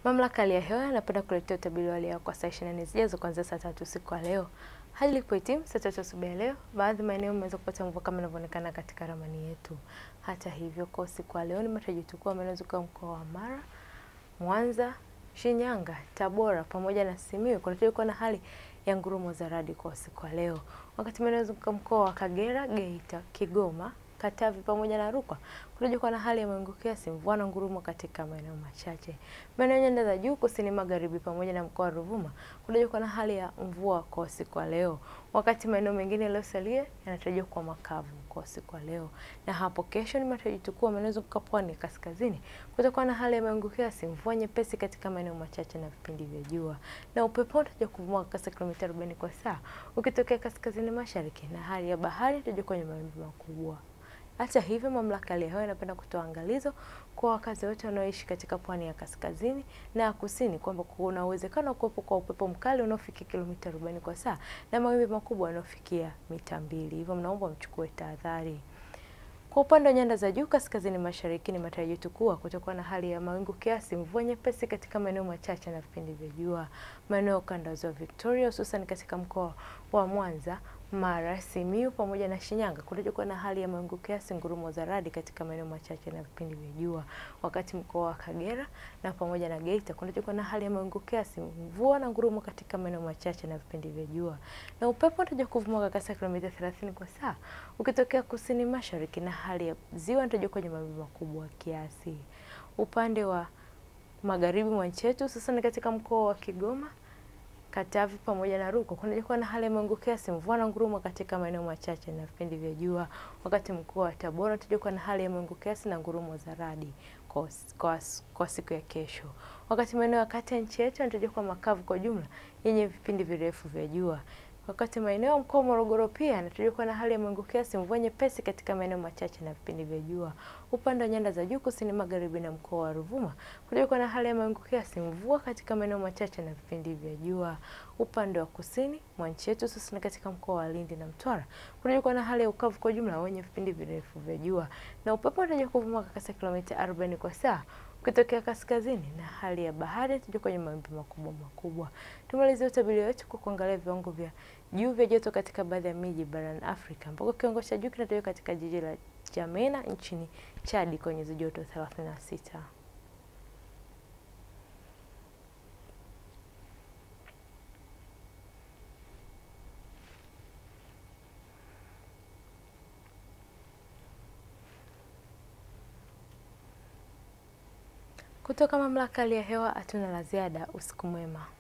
Mamlaka ya hali ya hewa yanapenda kuletea utabiri wa hali ya hewa kwa saa 24 zijazo kuanzia saa tatu usiku wa leo hadi ilipohitimu saa tatu asubuhi ya leo. Baadhi ya maeneo yameweza kupata mvua kama inavyoonekana katika ramani yetu. Hata hivyo, kwa usiku wa leo ni matarajio kuwa yanazunguka mkoa wa Mara, Mwanza, Shinyanga, Tabora pamoja na Simiyu kunatarajiwa kuwa na hali ya ngurumo za radi kwa usiku wa leo, wakati maeneo yanayozunguka mkoa wa Kagera, Geita, Kigoma Katavi pamoja na Rukwa kunatarajiwa kuwa na hali ya mawingu kiasi, mvua na ngurumo katika maeneo machache. Maeneo nyanda za juu kusini magharibi pamoja na mkoa wa Ruvuma kunatarajiwa kuwa na hali ya mvua kwa usiku wa leo, wakati maeneo mengine yaliyosalia yanatarajiwa kuwa makavu kwa usiku wa leo. Na hapo kesho ni matarajio kuwa maeneo yanayozunguka pwani kaskazini kutakuwa na hali ya mawingu kiasi, mvua nyepesi katika maeneo machache na vipindi vya jua, na upepo unatarajiwa kuvuma kwa kasi kilomita 40 kwa saa ukitokea kaskazini mashariki, na hali ya bahari inatarajiwa kwenye mawimbi makubwa. Hata hivyo, mamlaka ya hali ya hewa inapenda kutoa angalizo kwa wakazi wote wanaoishi katika pwani ya kaskazini na ya kusini kwamba kuna uwezekano wa kuwepo kwa upepo mkali unaofikia kilomita 40 kwa saa na mawimbi makubwa yanayofikia mita mbili. Hivyo mnaomba mchukue tahadhari. Kwa upande wa nyanda za juu kaskazini mashariki ni matarajio yetu kuwa kutakuwa na hali ya mawingu kiasi, mvua nyepesi katika maeneo machache na vipindi vya jua. Maeneo kanda ya ziwa Victoria, hususan katika mkoa wa Mwanza, Mara, Simiyu pamoja na Shinyanga kunatarajiwa kuwa na hali ya mawingu kiasi, ngurumo za radi katika maeneo machache na vipindi vya jua. Wakati mkoa wa Kagera na pamoja na Geita kunatarajiwa kuwa na hali ya mawingu kiasi, mvua na ngurumo katika maeneo machache na vipindi vya jua. Na upepo unatarajiwa kuvuma kwa kasi ya kilomita 30 kwa saa ukitokea kusini mashariki na hali ya ziwa inatarajiwa kwenye mawimbi makubwa kiasi. Upande wa magharibi mwa nchi yetu hususan katika mkoa wa Kigoma Katavi pamoja na Rukwa kunatarajiwa kuwa na hali ya mawingu kiasi, mvua na ngurumo katika maeneo machache na vipindi vya jua. Wakati mkoa wa Tabora unatarajiwa kuwa na hali ya mawingu kiasi na ngurumo za radi kwa, kwa, kwa siku ya kesho. Wakati maeneo ya kati ya nchi yetu yanatarajiwa kuwa makavu kwa jumla yenye vipindi virefu vya jua. Wakati maeneo ya mkoa wa Morogoro pia yanatarajiwa kuwa na hali ya mawingu kiasi, mvua nyepesi katika maeneo machache na vipindi vya jua. Upande wa nyanda za juu kusini magharibi na mkoa wa Ruvuma kunatarajiwa kuwa na hali ya mawingu kiasi, mvua katika maeneo machache na vipindi vya jua. Upande wa kusini mwa nchi yetu hususan katika mkoa wa Lindi na Mtwara kunatarajiwa kuwa na hali ya ukavu kwa jumla wenye vipindi virefu vya jua, na upepo unatarajiwa kuvuma kwa kasi ya kilomita 40 kwa saa ukitokea kaskazini na hali ya bahari inatarajiwa kwenye mawimbi makubwa makubwa. Tumalizie utabiri wetu kwa kuangalia viwango vya juu vya joto katika baadhi ya miji barani Afrika ambako kiwango cha juu kinatarajiwa katika jiji la Jamena nchini Chadi kwenye nyuzi joto 36. Kutoka mamlaka ya hali ya hewa hatuna la ziada. Usiku mwema.